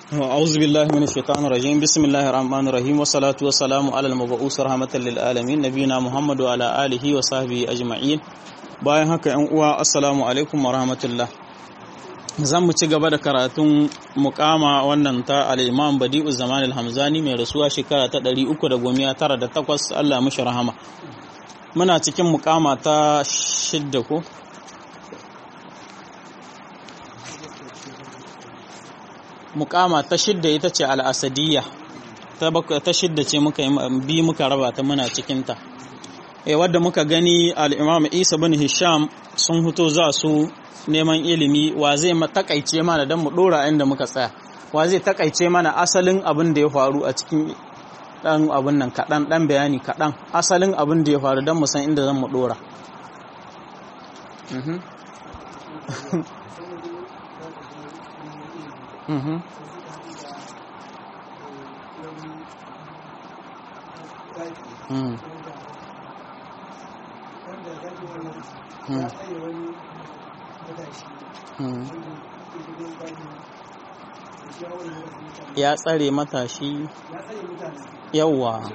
أعوذ بالله من الشيطان الرجيم بسم الله الرحمن الرحيم والصلاة والسلام على المبعوث رحمة للعالمين نبينا محمد وعلى آله وصحبه أجمعين bayan haka ‘yan uwa assalamu alaikum wa rahmatullah zan mu ci gaba da karatun mukama wannan ta al'imam badi'u zaman al-hamzani mai rasuwa shekara ta 398 Allah mashi rahama muna cikin mukama ta shidda ko mukama ta shidda ita ce al'asadiyya ta shidda ce muka bi muka raba ta muna cikinta e wadda muka gani al'imam isa bin hisham sun huto za su neman ilimi wa zai takaice mana don mu dora inda muka tsaya wa zai takaice mana asalin abin da ya faru a cikin dan abin nan kaɗan ɗan bayani kaɗan asalin abin da ya faru don mu san inda zan mu dora Mm. ya tsare matashi yawa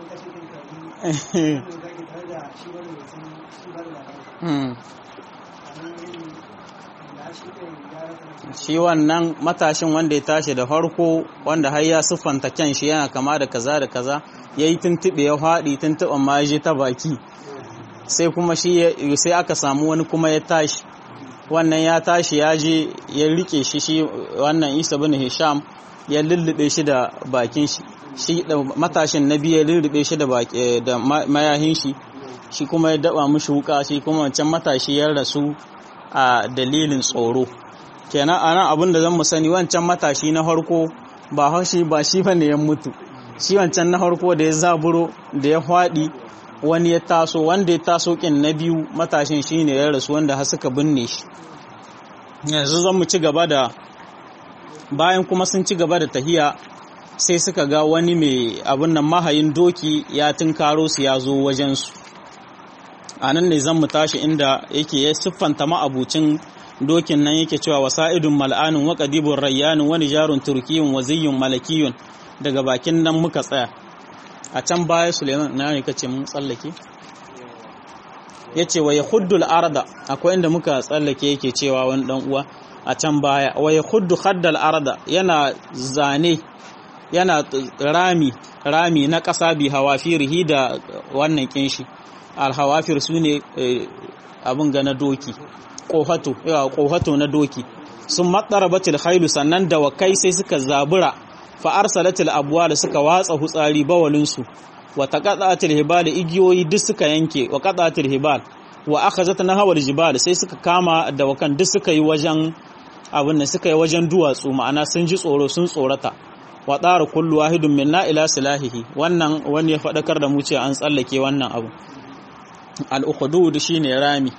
shi wannan matashin wanda ya tashi da farko wanda har ya siffanta kyan shi yana kama da kaza da kaza ya yi tuntuɓe ya haɗi tuntuɓen ma ya ta baki sai kuma shi sai aka samu wani kuma ya tashi wannan ya tashi ya je ya rike shi shi wannan isa bin hisham ya lullube shi da bakin shi shi da matashin na biyu ya lullube shi da da mayahin shi shi kuma ya daba mishi wuka shi kuma wancan matashi ya rasu a dalilin tsoro kenan anan abin da zan mu sani wancan matashi na farko ba haushi ba shi bane ya mutu shi wancan na farko da ya zaburo da ya hwaɗi wani ya taso wanda ya taso kin na biyu matashin shine ya rasu wanda har suka binne shi yanzu zan mu ci gaba da bayan kuma sun ci gaba da tahiya sai suka ga wani mai abin nan mahayin doki ya tunkaro su ya zo wajensu a nan ne zan mu tashi inda yake ya siffanta ma'abucin dokin nan yake cewa wasa'idun mal'anun wa qadibun rayyanun wani jarun turkiyun waziyun malakiyun daga bakin nan muka tsaya a can baya suleiman na ne kace mun tsallake ya ce wa ya huddul arda akwai inda muka tsallake yake cewa wani dan uwa a can baya wa ya huddu haddal arda yana zane yana rami rami na ƙasa bi hawafirihi da wannan kinshi alhawafir su ne abin ga na doki ƙofato yawa ƙofato na doki sun matsara batil khailu sannan da wakai sai suka zabura fa arsalatil abwa da suka watsa hutsari bawalinsu wa taqatatil hibal igiyoyi duk suka yanke wa qatatil hibal wa akhazat nahawal jibal sai suka kama da wakan duk suka yi wajen abin nan suka yi wajen duwatsu ma'ana sun ji tsoro sun tsorata wa tsara kullu wahidun minna ila silahihi wannan wani ya fadakar da mu ce an tsallake wannan abu al-ukhdud shine rami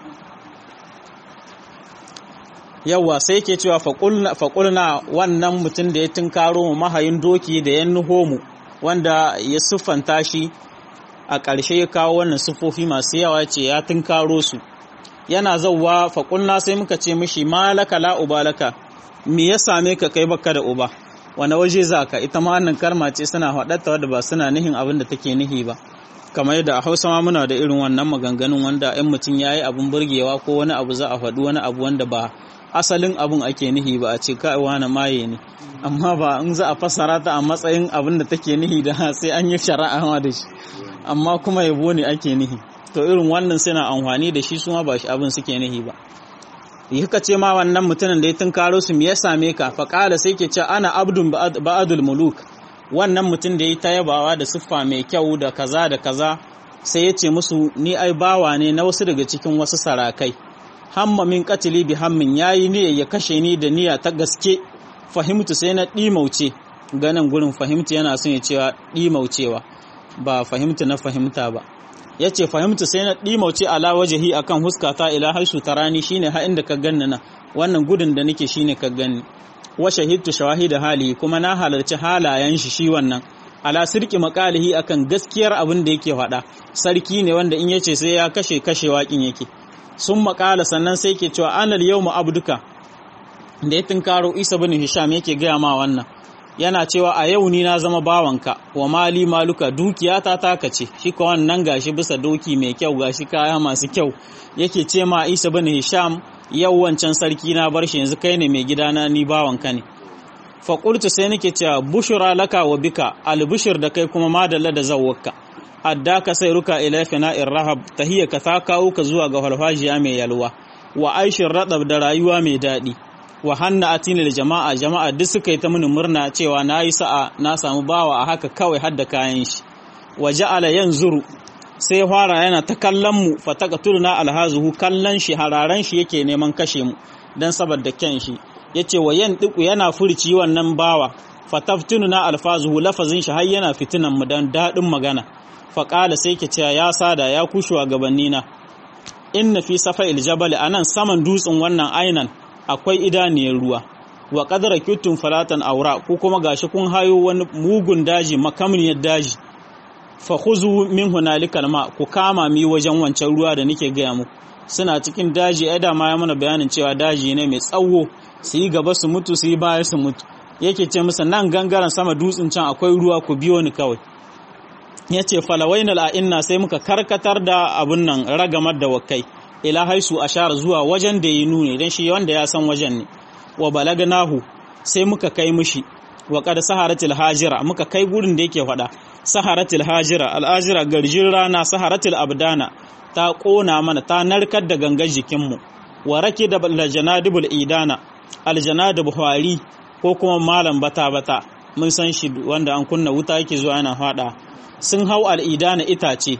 yawa sai ke cewa faƙulna wannan mutum da ya tunkaro mu mahayin doki da ya nuho mu wanda ya siffanta shi a ƙarshe ya kawo wannan siffofi masu yawa ce ya tunkaro su yana zauwa faƙulna sai muka ce mishi malaka la ubalaka me ya same ka kai baka da uba wani waje za ka ita ma wannan karma ce suna faɗatta wadda ba suna nihin abin da take nihi ba kamar yadda a hausa ma muna da irin wannan maganganun wanda 'yan mutum ya yi abin burgewa ko wani abu za a faɗi wani abu wanda ba asalin abun ake nihi ba a ce kaiwa na maye ne amma ba in za a fassara ta a matsayin abin da take nihi da sai an yi shari'a da shi amma kuma yabo ne ake nihi to irin wannan suna amfani da shi su ma ba shi abin suke nihi ba yaka ce ma wannan mutumin da ya tunkaro su me ya same ka fa kala sai ke ce ana abdun ba'adul muluk wannan mutum da ya ta yabawa da siffa mai kyau da kaza da kaza sai ya ce musu ni ai bawa ne na wasu daga cikin wasu sarakai hamma min katili bi hammin yayi niyyar ya kashe ni da niyya ta gaske fahimtu sai na dimauce ganin gurin fahimtu yana son ya cewa dimaucewa ba fahimtu na fahimta ba yace fahimtu sai na dimauce ala wajhi akan huskata ila haisu tarani shine ha inda ka ganni na wannan gudun da nake shine ka ganni wa shahidtu shawahida hali kuma na halarci halayen shi shi wannan ala sirki makalihi akan gaskiyar abin da yake faɗa sarki ne wanda in yace sai ya kashe kashe waƙin yake sun makala sannan sai ke cewa anal yau abduka da ya tunkaro isa bin hisham yake gaya ma wannan yana cewa a yau ni na zama bawanka wa mali maluka dukiyata taka ce shi ka wannan gashi bisa doki mai kyau gashi kaya masu kyau yake ce ma Isa bin Hisham yau wancan sarki na bar shi yanzu kai ne mai gidana ni bawanka ne fa qultu sai nake cewa bushra laka wa bika albushir da kai kuma madalla da zawwaka addaka sai ruka ila fina'ir rahab tahiyaka ta kawo ka zuwa ga falfajiya mai yalwa wa aishin radab da rayuwa mai daɗi wa hanna atinil jama'a jama'a duk suka yi ta mini murna cewa na yi sa'a na samu bawa a haka kawai hadda kayan shi wa ja'ala yanzuru sai fara yana ta kallon mu fataqatuluna alhazuhu kallon shi hararan shi yake neman kashe mu dan saboda kyan shi yace wa yan diku yana furci wannan bawa fataftununa alfazuhu lafazin shi har yana fitinan mu dan dadin magana faqala sai ke cewa ya sada ya kushuwa gabannina inna fi safa'il jabal anan saman dutsen wannan ainan akwai idaniyar ruwa wa qadara kitun falatan aura ko kuma gashi kun hayo wani mugun daji makamniyar daji fa khuzu min hunalikal ma ku kama mi wajen wancan ruwa da nake gaya muku suna cikin daji ai da ma ya mana bayanin cewa daji ne mai tsawo su yi gaba su mutu su yi baya su mutu yake ce musu nan gangaren sama dutsen can akwai ruwa ku biyo ni kawai ya ce falawainal a'inna sai muka karkatar da abun nan ragamar da wakai ila haisu ashara zuwa wajen da ya nune don shi wanda ya san wajen ne wa balagnahu sai muka kai mushi wa qad saharatil hajira muka kai gurin da yake faɗa saharatil hajira al'ajira garjin rana saharatil abdana ta kona mana ta narkar da gangar jikinmu wa rake da aljanadibul idana aljanadib hwari ko kuma malam bata bata mun san shi wanda an kunna wuta yake zuwa yana faɗa sun hau al'idana itace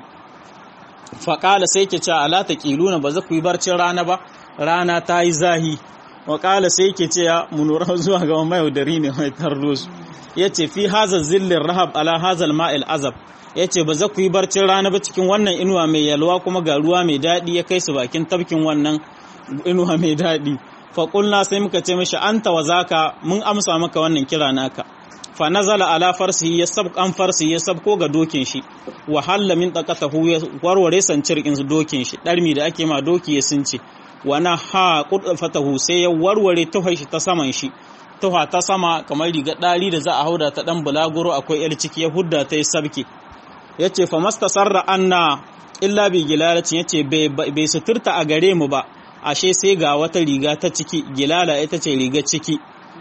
faƙala sai ke ce ala ta ƙiluna ba za ku yi barcin rana ba rana ta yi zahi waƙala sai ke ce ya munura zuwa ga mai yaudari ne mai tarro su ya ce fi hazal zillin rahab ala hazal ma'il azab ya ce ba za ku yi barcin rana ba cikin wannan inuwa mai yalwa kuma ga ruwa mai daɗi ya kai su bakin tafkin wannan inuwa mai daɗi faƙulna sai muka ce mashi an wa zaka mun amsa maka wannan kira naka fa nazala ala farsihi ya sab an farsi ya sabko ga dokin shi wa halla min taqatahu ya warware sancirkin dokin shi darmi da ake ma doki ya sunce wa na ha fatahu sai ya warware tuhai shi ta saman shi tuha ta sama kamar riga dari da za a hauda ta dan bulaguro akwai yar ciki ya hudda ta yi sabke yace fa mastasarra anna illa bi gilalatin yace bai suturta a gare mu ba ashe sai ga wata riga ta ciki gilala ita ce riga ciki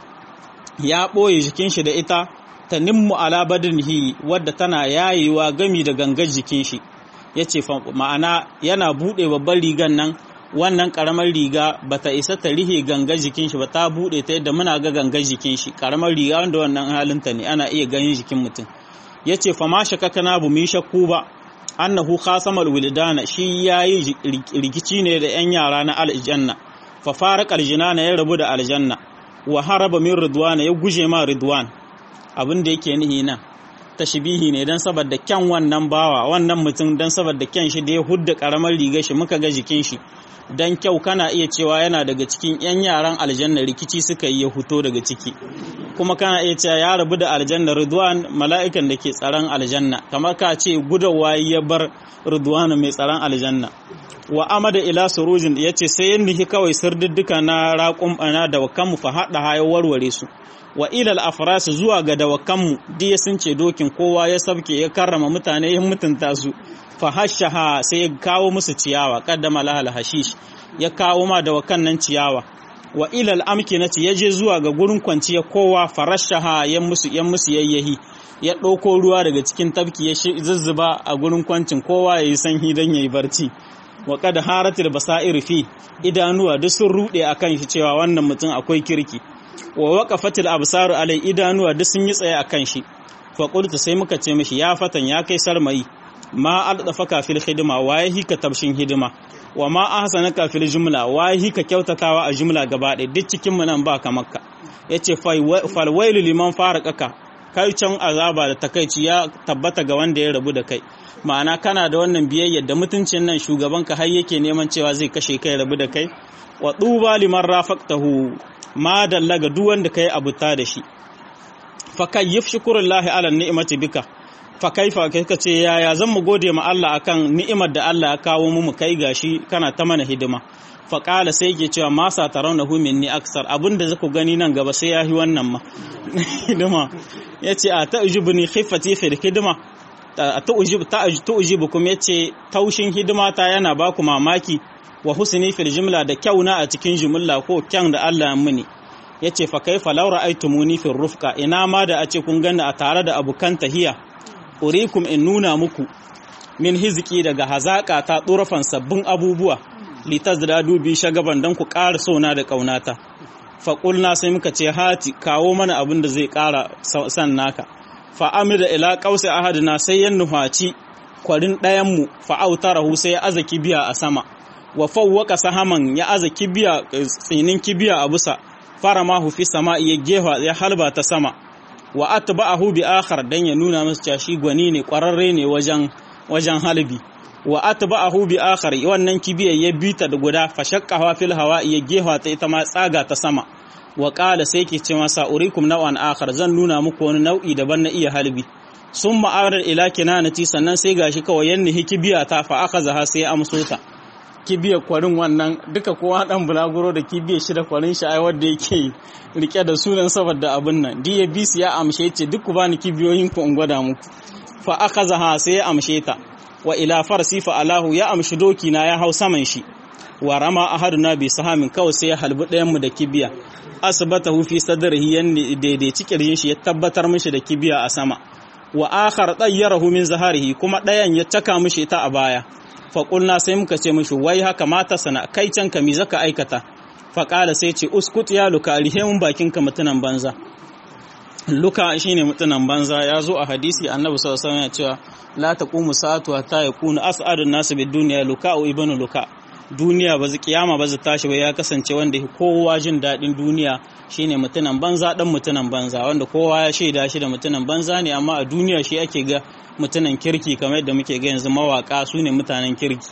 ya ɓoye jikin shi da ita ta nimmu ala badanihi wadda tana yayewa gami da gangar jikin shi yace ma'ana yana buɗe babban rigan nan wannan karamar riga bata isa ta rihe gangar jikin shi ba ta buɗe ta yadda muna ga gangar jikin shi karamar riga wanda wannan halinta ne ana iya ganin jikin mutum yace fa ma shakakana bu mi shakku ba annahu khasamal wildana shi yayi rikici ne da yan yara na aljanna fa farqa aljinana ya rabu da aljanna wa haraba min ridwana ya guje ma ridwan abin da yake nihi nan tashbihi ne dan saboda kyan wannan bawa wannan mutum dan saboda kyan shi da ya hudda karamar rigar shi muka ga jikin shi dan kyau kana iya cewa yana daga cikin yan yaran aljanna rikici suka yi ya huto daga ciki kuma kana iya cewa ya rabu da aljanna ridwan mala'ikan da ke tsaron aljanna kamar ka ce gudawa ya bar ridwan mai tsaron aljanna wa amada ila surujin ya ce sai yin nihi kawai sirdiddika na raƙun ana da wakanmu fa haɗa hayar warware su wa ilal afras zuwa ga dawakanmu diya sun ce dokin kowa ya sabke ya karrama mutane ya mutunta su fa hashaha sai ya kawo musu ciyawa qaddama lahal hashish ya kawo ma dawakan nan ciyawa wa ilal amkinati ya je zuwa ga gurin kwanciya kowa farashaha ya musu yan musu yayyahi ya ɗauko ruwa daga cikin tafki ya zuzzuba a gurin kwancin kowa ya yi sanyi don ya yi barci wa kada haratul basair fi idanuwa duk sun rude akan shi cewa wannan mutum akwai kirki wa waqafatil absar alai idanuwa duk sun yi tsaye akan shi fa qultu sai muka ce mishi ya fatan ya kai sarmayi ma aldafaka fil khidma wa yahi ka tabshin hidima wa ma ahsanaka fil jumla wa yahi ka kyautatawa a jumla gaba ɗaya duk cikin mu nan ba ka makka yace fal wailu liman faraqaka kai can azaba da takaici ya tabbata ga wanda ya rabu da kai ma'ana kana da wannan biyayyar da mutuncin nan shugabanka har yake neman cewa zai kashe kai rabu da kai wa duba liman rafaqtahu ma dallaga duk wanda kai abuta da shi fa kayyif shukrullahi ala ni'mati bika fa kaifa kai ce yaya zan mu gode ma Allah akan ni'imar da Allah ya kawo mu mu kai gashi kana ta mana hidima faƙala sai ke cewa masa tarauna minni aksar abinda zaku gani nan gaba sai ya yi wannan ma hidima ya ce a ta'ujibu ni khiffati fil hidima ta'ujibu kuma ya ce taushin hidima ta yana ba ku mamaki wa husni fil jumla da kyauna a cikin jumla ko kyan da Allah mini ya ce fa kaifa law ra'aytumuni fil rufqa ina ma da a ce kun gani a tare da abukan tahiya urikum in nuna muku min hiziki daga hazaka ta turafan sabbin abubuwa litazdadu bi shagaban dan ku ƙara sona da ƙaunata faƙulna sai muka ce hati kawo mana abin da zai ƙara san naka fa'amida ila ƙausa ahadina sai ya nuhaci kwarin ɗayanmu fa'autarahu sai ya aza kibiya a sama wa fawwaka sahaman ya aza kibiya tsinin kibiya a busa fara ma fi sama ya gefa ya halba ta sama wa atba'ahu bi akhar dan ya nuna masa cewa shi gwani ne ƙwararre ne wajen wajen halbi wa atba'ahu bi akhar wannan kibiyar ya bita da guda fashaqqaha fil hawa ya gefa ta ita ma tsaga ta sama wa qala sai ke ce masa urikum naw'an akhar zan nuna muku wani nau'i daban na iya halbi summa arar ila kinanati sannan sai gashi kawai yanni kibiya ta fa akhazaha sai amso ta kibiyar kwarin wannan duka kowa dan bulaguro da kibiyar shi da kwarin shi ai wanda yake rike da sunan saboda abin nan DABC ya amshe ce duk ku bani kibiyoyin ku in gwada muku fa akhazaha sai ya amshe ta wa ila farsi fa alahu ya amshi doki na ya hau saman shi wa rama ahaduna bi sahamin kawai sai ya halbi ɗayan mu da kibiya asbatahu fi sadrihi yanni daidaici kirjin shi ya tabbatar mishi da kibiya a sama wa akhar tayyarahu min zaharihi kuma ɗayan ya caka mishi ta a baya fa qulna sai muka ce mishi wai haka mata sana kai can ka mi zaka aikata fa qala sai ce uskut ya luka rihe mun bakin ka mutunan banza luka shine mutunan banza ya zo a hadisi annabi sallallahu alaihi wasallam ya cewa la taqumu sa'atu hatta yakuna as'adun nasu bid dunya luka au ibnu luka duniya ba kiyama ba zai tashi ba ya kasance wanda kowa jin daɗin duniya shine mutunan banza dan mutunan banza wanda kowa ya shaida shi da mutunan banza ne amma a duniya shi ake ga mutunan kirki kamar yadda muke ga yanzu mawaka su ne mutanen kirki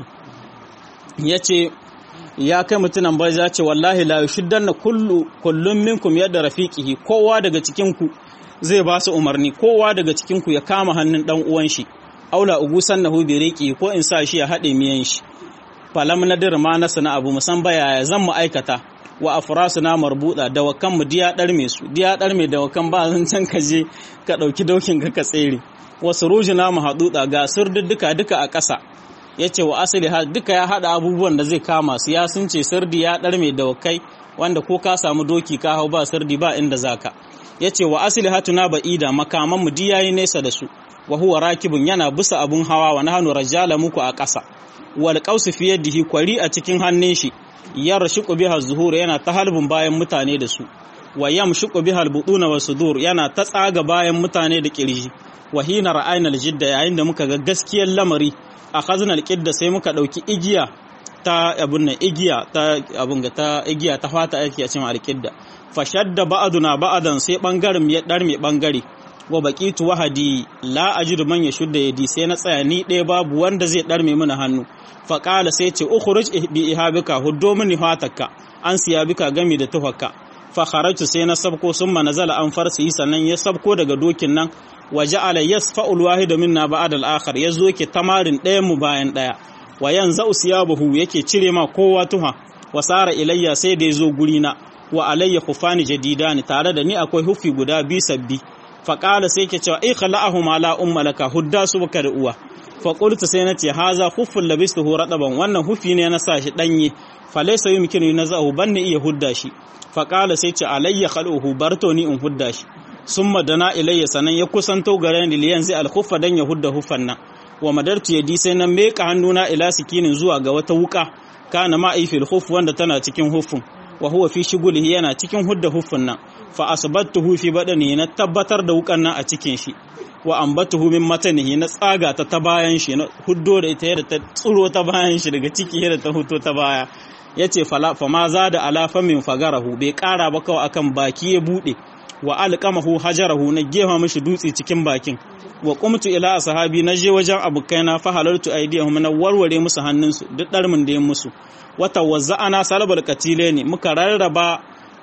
yace ya kai mutunan banza ce wallahi la yushiddanna kullu kullum minkum yadda rafiqihi kowa daga cikin ku zai ba su umarni kowa daga cikin ku ya kama hannun dan uwan shi aula ugusan nahu bi riqi ko in sa shi ya haɗe miyan shi falam nadir ma na sana abu musan baya zan mu aikata wa afrasu na marbuda da wakan mu diya darme su diya darme da wakan ba zan can ka je ka dauki dokin ka ka tsere wasu rujuna mu haduda ga surdudduka duka a ƙasa yace wa asali ha duka ya hada abubuwan da zai kama su ya sun ce sirdi ya darme da wakai wanda ko ka samu doki ka hau ba sirdi ba inda zaka yace wa asali hatuna ba'ida makaman mu diyayi nesa da su wa huwa rakibun yana bisa abun hawa wa nahnu rajala muku a ƙasa wal qausu fi yadihi kwari a cikin hannun shi yarshiqu biha zuhur yana ta halbin bayan mutane da su wa yamshiqu biha albuduna wa sudur yana ta tsaga bayan mutane da kirji wa hina ra'ayna aljidda yayin da muka ga gaskiyar lamari akhazna alqidda sai muka dauki igiya ta abun nan igiya ta abun ga ta igiya ta fata ake a cikin alqidda fashadda ba'duna ba'dan sai bangaren ya darme bangare wa baqitu wahadi la ajidu man yashudda yadi sai na tsaya ni ɗaya babu wanda zai darme mana hannu fa qala sai ce ukhruj bi ihabika huddo mini fataka an siya bika gami da tuhakka fa kharajtu sai na sabko summa nazala an farsi sannan ya sabko daga dokin nan wa ja'ala yasfa'u alwahida minna ba'da al-akhar yazo ke tamarin ɗayan mu bayan ɗaya wa yanzu usiyabuhu yake cire ma kowa tuha wa sara ilayya sai da yazo guri na wa alayya khufani jadidani tare da ni akwai hufi guda bi sabbi faƙala sai ke cewa ikhla'ahu ma la umma laka hudda su baka da uwa fa qultu sai nace haza khuffun labistuhu radaban wannan hufi ne na sa shi danye fa laysa yumkinu nazahu banni iya hudda shi faƙala sai ce alayya khaluhu barto ni in hudda shi summa dana ilayya sanan ya kusanto gare ni liyan zai alkhuffa dan ya hudda huffan nan wa madartu yadi sai nan meka hannuna ila sikinin zuwa ga wata wuka kana ma fil khuff wanda tana cikin huffun wa huwa fi shigulihi yana cikin hudda huffun nan fa asbattuhu fi badani na tabbatar da wukan nan a cikin shi wa ambatuhu min matanihi na tsaga ta ta bayan shi na huddo da ita yadda ta tsuro ta bayan shi daga ciki yadda ta huto ta baya yace fala fa ma zada ala famin fagarahu bai kara ba kawai akan baki ya bude wa alqamahu hajarahu na gefa mishi dutse cikin bakin wa qumtu ila ashabi na je wajen abukaina fa halartu aidiyahum na warware musu hannunsu duk darmin da ya musu wata wazza'ana salabal katile ne muka rarraba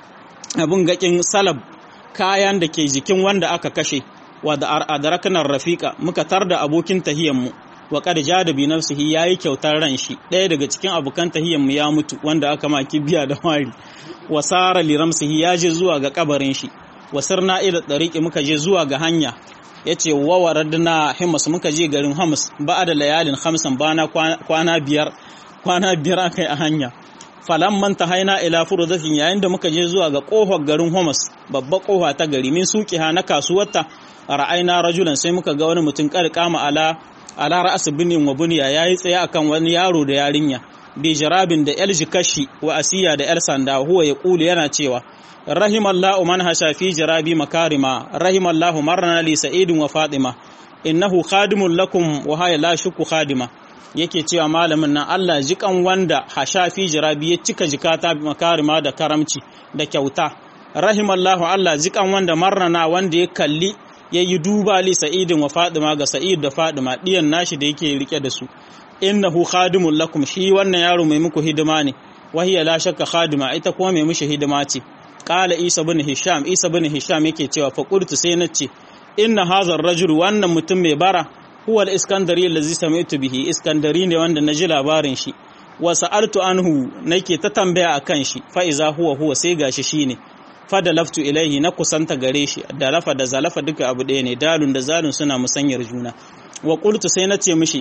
abin gakin salab kayan da ke jikin wanda aka kashe wa da adarakanar rafiqa muka tar da abokin tahiyanmu wa qad jada bi nafsihi yayi kyautar ran shi ɗaya daga cikin abokan tahiyyan mu ya mutu wanda aka ma kibiya da mari wa sara li ramsihi ya je zuwa ga kabarin shi wa sirna ila tariqi muka je zuwa ga hanya yace wa waradna himas muka je garin hamus ba da layalin khamsan bana kwana biyar kwana biyar akai a hanya falan manta haina ila furuzatin yayin da muka je zuwa ga kofar garin Homas babbar kofa ta gari min suqiha na kasuwarta ra'ayna rajulan sai muka ga wani mutum kama ala ala ra'as binin wa bunya yayi tsaye akan wani yaro da yarinya bi jarabin da yar jikashi wa asiya da yar sanda huwa ya kulu yana cewa rahimallahu man hasha fi jarabi makarima rahimallahu marna li sa'idin wa fatima innahu khadimun lakum wa haya la shukku khadima yake cewa malamin nan Allah jikan wanda hashafi jirabi ya cika jikata makarima da karamci da kyauta rahimallahu Allah jikan wanda marrana wanda ya kalli ya yi duba li sa'idin wa fadima ga sa'id da fadima diyan nashi da yake rike da su innahu khadimul lakum shi wannan yaro mai muku hidima ne wahiya la shakka khadima ita kuma mai mishi hidima ce qala isa bin hisham isa bin hisham yake cewa fa qultu sai nace inna hadha ar-rajul wannan mutum mai bara huwa al-iskandari allazi sami'tu bihi iskandari ne wanda naji labarin shi wa sa'altu anhu nake ta tambaya akan shi fa iza huwa huwa sai gashi shine fa da laftu ilaihi na kusanta gare shi da lafa da zalafa duka abu ɗaya ne dalun da zalun suna musanyar juna wa qultu sai nace mishi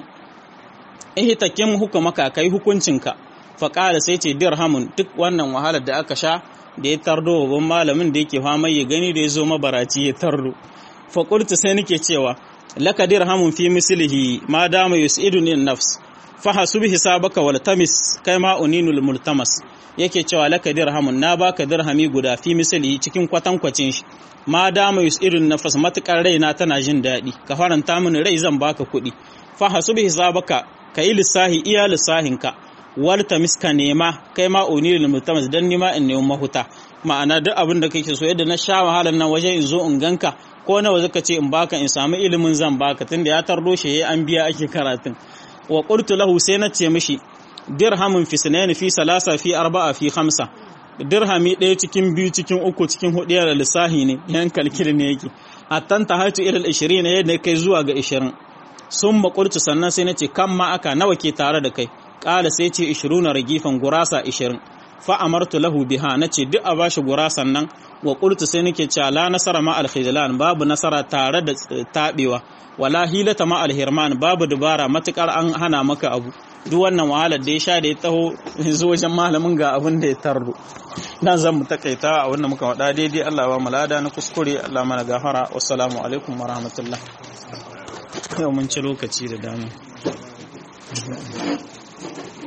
eh takim hukumaka kai hukuncinka fa qala sai ce dirhamun duk wannan wahalar da aka sha da ya tardo babban malamin da yake fama ya gani da ya zo mabaraci ya tardo fa qultu sai nake cewa laka dirhamun fi mislihi ma dama yusiduni nafs fa hasub hisabaka wal tamis kai ma uninul multamas yake cewa laka dirhamun na baka dirhami guda fi mislihi cikin kwatankwacin shi ma dama yusidun nafs matukar raina tana jin daɗi ka faranta mini rai zan baka kuɗi fa hasub hisabaka kai lissahi iya lissahinka wal tamis ka nema kai ma unilul multamas dan nima in nemi mahuta ma'ana duk abin da kake so yadda na sha wahalar nan waje in zo in ganka ko nawa zaka ce in baka in samu ilimin zan baka tunda ya tardo shi yayi an biya ake karatun wa qultu lahu sai na ce mishi dirhamun fi sanayn fi salasa fi arba'a fi khamsa dirhami ɗaya cikin biyu cikin uku cikin hudu da lissahi ne yan kalkil ne yake hattan ta hatu ila 20 ne yadda kai zuwa ga 20 sun maƙulci sannan sai na ce kan ma aka nawa ke tare da kai ƙala sai ce 20 ragifan gurasa 20 fa amartu lahu biha nace duk a bashi gurasan nan wa qultu sai nake cewa la nasara ma al babu nasara tare da tabewa wala hilata ma al babu dubara matukar an hana maka abu duk wannan wahalar da ya sha da ya taho yanzu wajen malamin ga abin da ya tarro nan zan mu takaita a wannan muka wada daidai Allah ba mu lada na kuskure Allah mana gafara wassalamu alaikum wa rahmatullah yau mun ci lokaci da dama